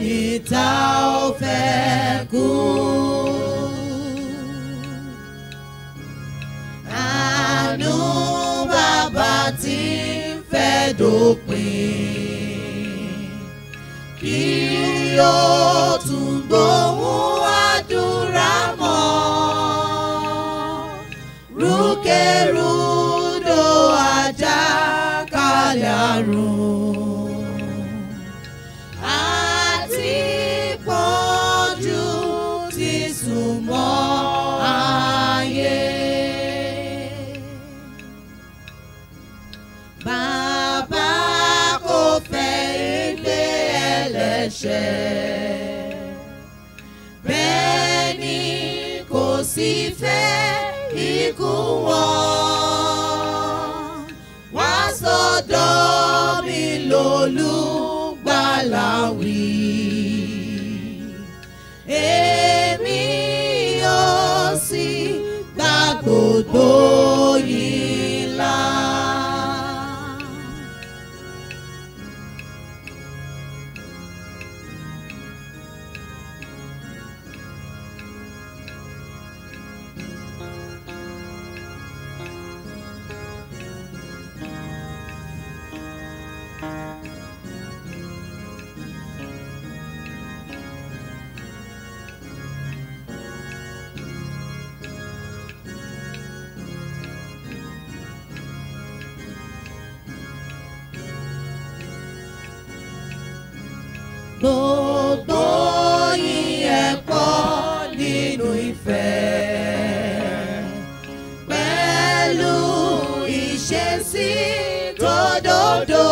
ẹni tá ò fẹ́ kú. Àánú bàbá tí ń fẹ́ dópin. Kí ó tún gbóhùn àdúrà mọ́. Rúkèrúdò àjàkálẹ̀ àrùn. Àti pọ́njú ti sùn mọ́ ayé. Bàbá kò fẹ́ ilé ẹlẹ́ṣẹ̀. Bẹ́ẹ̀ ni kò sì fẹ́ ikú wọn. Wá sọ́dọ̀ mi lólùgbàlà wí. Èmi yóò sì gba gbogbo yìí là. Gbogbo yín ẹ pọ̀ nínú ìfẹ́. Pẹ̀lú ìṣesí tó dòdò.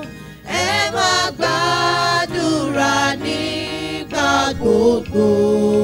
Ẹ máa gbàdúrà nígbà gbogbo.